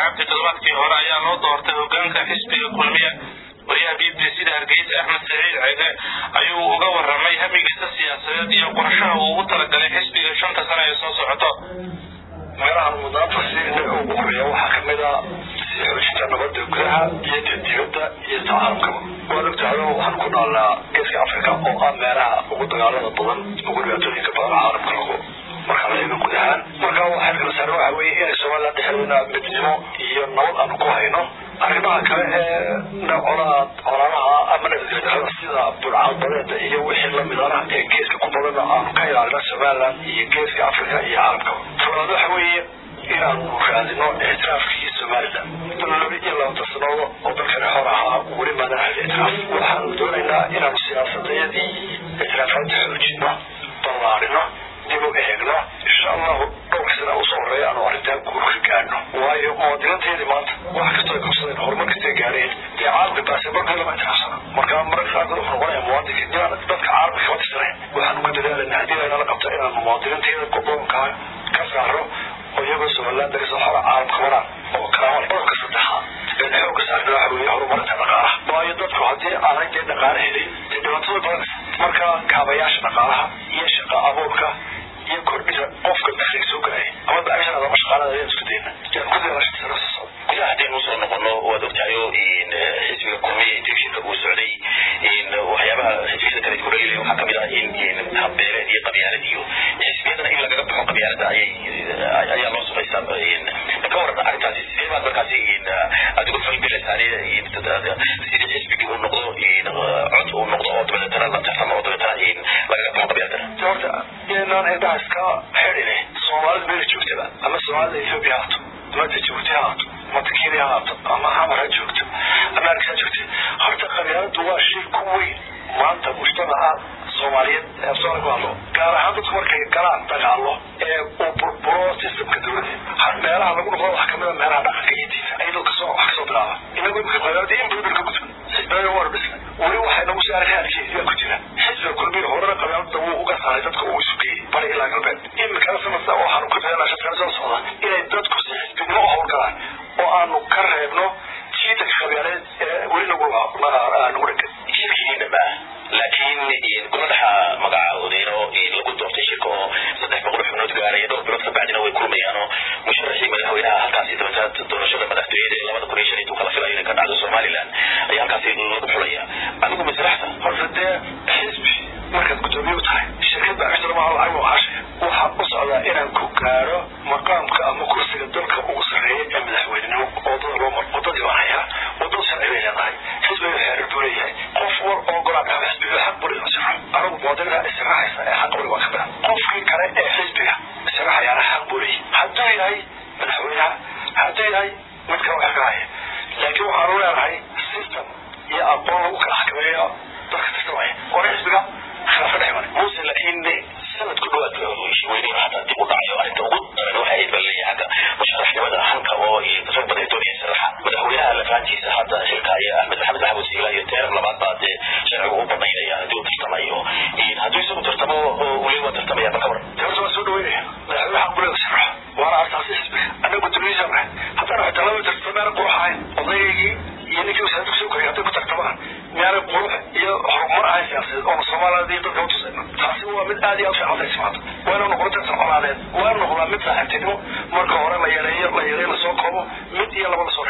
cabdi toddobaadkii hore ayaa loo doortay hogaanka xisbiga kulmiye wariyaha b b c da hargeysa axmed saciid ceege ayuu uga waramay hamigiisa siyaasadeed iyo qorshaha uu ugu talagalay xisbiga shanta sano ee soo socoto meelahan mudnaanta siina ugu horeeya waxaa kamid a sii xoojinta nabada gudaha iyo ta dibadda iyo ta caalamkaba waad ogtahay waxaan ku noolnaa geeska africa oo ah meelaha ugu dagaalada badan ugu dhibaatooyinka badan caalamka lagu marka la eego guud ahaan marka waxaa kala saare waxa weeye inay somaliland dhexdeena midnimo iyo nabad aanu ku hayno arrimaha kale ee colaad colaadaha ama nabadgelyada sida burcad badeeda iyo wixii lamidana ee geeska ku badana aanu ka ilaalino somaliland iyo geeska africa iyo caalamkaba talabaad waxa weeye inaanu raadino ictiraafkii somaliland laba iyo labatan sanoodo oo dalkani xor ahaa weli maadan hel ictiraaf waxaanu doonaynaa inaanu siyaasadayadii ictiraafaadda xoojino ballaarino dib u eegno insha allahu dhowrka sana usoo horeeya aanu arrintaa guurka gaadhno waayo muwaadiniinteedii maanta wax kastoo ay qabsadeen horumar kastay gaadheen dee caalamka baasaborka lama ictiraafsana marka mararka qaarkood wuxuu noqonaya muwaadinka inaan dadka caalamka kama tirsanayn waxaanu ku dadaalayna haddii laynala qabto inaanu muwaadiniinteeda gobolka ka saaro oo iyagoo somaliland daga soo xora caalamka maraan oo karaama qodobka saddexaad ee xoogga saarna waxa weeye horumarinta dhaqaalaha waayo dadku haddii aanay dee dhaqaale helin dee dhibaatada badanaysa marka kaabayaasha dhaqaalaha iyo shaqa abuurka iyo kordhida qofka dakhliga soo galaya ama bacishanaada ama shaqaalada ayaan isku dayna yaan ku dayna shaqada soo socda gudaha haddaynu usoo noqono waad ogtahayo xisbiga kulmiya intii shirka uu socday waxyaabaha xisbiyada kale ku dhaliilaya waxaa kamid ah in habbeeleed iyo qabyaalad iyo xisbiyadana in lagaga baxo qabyaalada ayay ayaa loo samaystaa ka waran arrintaasi sidee baad markaasi adigu falgelaysaa sidii xisbigii uu noqdo cod uu noqdo oo dabeetana la tartamo oo dabeetana lagaga baxo qabyaaladana horta inaan indhaha iska xidhine soomaalida meela joogtaba ama soomaalida ethiopia haato ama jabuuti ha haato ama kenya ha haato ama xamar ha joogto america ha joogto horta qabyaaladu waa shir ku weyn maanta mujtamaca soomaaliyeed ee afsoona ku hadlo gaar ahaan dadku markay galaan dagaalo ee uu burburo systemka dowladda meelaha lagu noqdo waxaa kamid a meelaha dhaqanka iyo diinta ayadoo kasoo wax kasoo bilaaba inagu imika qabyaalada in badan ka gudban xisbiyada war dhisna weli waxay nagu saaray haalkeeda ku jira xisbiga kulmiya horena qabyaalada wuu uga saaray dadka uu isu geeyey bari ilaa galbeed imikana sanadka waxaanu ka filanaa shadkana soo socda inay dadku si xisbinimo u howlgalaan oo aanu ka reebno jiidanka qabyaaleed ee weli nagu nagu dhegan shirkigiina ma laakiin golaha magacahoodeen oo lagu doortay shirka oo saddex boqol xubnood gaaraya dhowr bilood kabacdina way kulmayaan oo musharaxii madaxweynaha halkaasi dabeetana doorashada madaxtooyada ee labada kun iyo shan intuu kala filayo inay ka dhacdo somaliland ayaa halkaasi lagu xulaya adigu masraxda horta dee xisbi markaad guddoomiye u tahay shirkad baa ixtiraamaha lacag oo caashaya waxaa u socdaa inaan ku gaaro maqaamka ama kursiga dalka ugu sarreeya ee madaxweynenimo wadada loo maro wadadii baan hayaa wadada sharci bay leedahay xisbiga xeerar buu leeyahay qof war oo golaa dhaxo xisbiga xaq buri israax anigu muwaadiniinta israaxaysa ee xaq buri waa ka badan qofkii kale ee xisbiga israaxayaana xaq buu leeyahay hadduu yahay madaxweynaha hadduu yahay mid kale wax ka haya laakiin waxaanu leenahay system iyo aqoon lagu kala xakameeyo dadka tirtamaya hore xisbiga khilaafka dhex maray muuse laakiin sanad ku dhawaad weynuuna hataa dib u dhacayo arrinta ugu daran waxay ahayd baa leeyahay xagga musharaxnimada hanka oo rag badan doonaya saraxa madaxweynaha lafaantiisa hadda xilka ayaa ahmed maxamed maxamuud siila iyo teerar labaad baa dee sharcigu u banaynaya haddii uu tartamayo hadduu isagu tartamo weli waa tartamaya ma ka waran horta waa soo dhaweynaya madaxweyne xaq buleeda sharaxo waana artaasi xisbiga annaga guddoomiyihiisa nahay haddana xitaa laba tartamaana qurux ahayn odaygii iyo ninkii wasaarada kusoo koriyay hadday ku tartamaan miyaanay qurux iyo horumar ahayn siyaasadeed oona soomaaliyad iyo dadka utusayna taasi waa mid aad iyo aad fiican tahay maanta waa inuu noqdo tartan colaadeed waa inuu noqdaa mid saaxiibtinimo marka hore la yareeyo la yareeyo lasoo koobo mid iyo laba lasoo